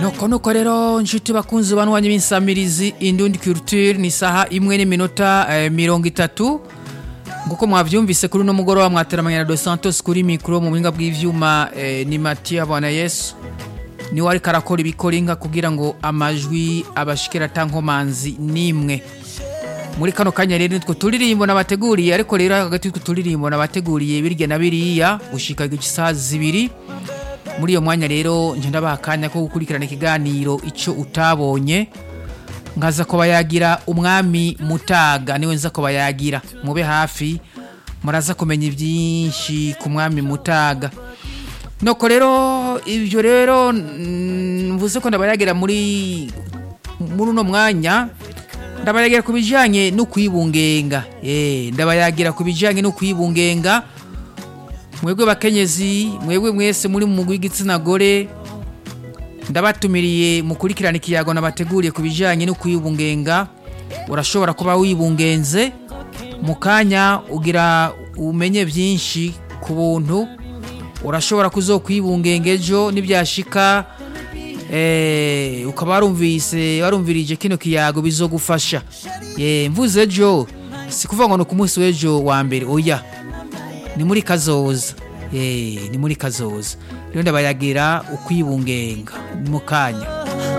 nuko nuko rero nshuti bakunzi banwanya b'insamirizi indundi culture ni isaha imwe n'iminota eh, mirongo itatu nguko mwavyumvise kuri uno mugoroba mwateramanya na Dos Santos kuri mikro mu buhinga bw'ivyuma eh, ni Matia Bwana Yesu niwe ariko arakora ibikorinka kugira ngo amajwi abashikira tankomanzi nimwe muri kano kanya rero nitwo turirimbo nabateguriye ariko rero hagati y'utwo turirimbo nabateguriye birya na biriya gushika isaha zibiri muri iyo mwanya rero nje ndabaha akanya ko gukurikirana ikiganiro icyo utabonye nkaza kuba yagira umwami mutaga niwe nza kuba yagira mube hafi muraza kumenya ibyinshi ku mwami mutaga nuko rero ibyo rero mm, mvuze ko ndabayagira muri muri uno mwanya ndabayagira ku bijyanye no kwibungenga eh ndabayagira ku bijyanye no kwibungenga mwebwe bakenyezi mwebwe mwese muri mu mugwi w'igitsina gore ndabatumiriye mukurikirana ikiyago nabateguriye ku bijyanye no kwibungenga urashobora kuba wibungenze mu kanya ugira umenye byinshi ku buntu urashobora kuzokwibungenga ejo nibyashika eh, ukaba warumvise warumvirije kino kiyago bizogufasha eh, mvuze ejo si kuvuga ngo ni ku munsi w'ejo wa mbere oya ni muri kazoza eh, ni muri kazoza rero ndabayagira ukwibungenga mu kanya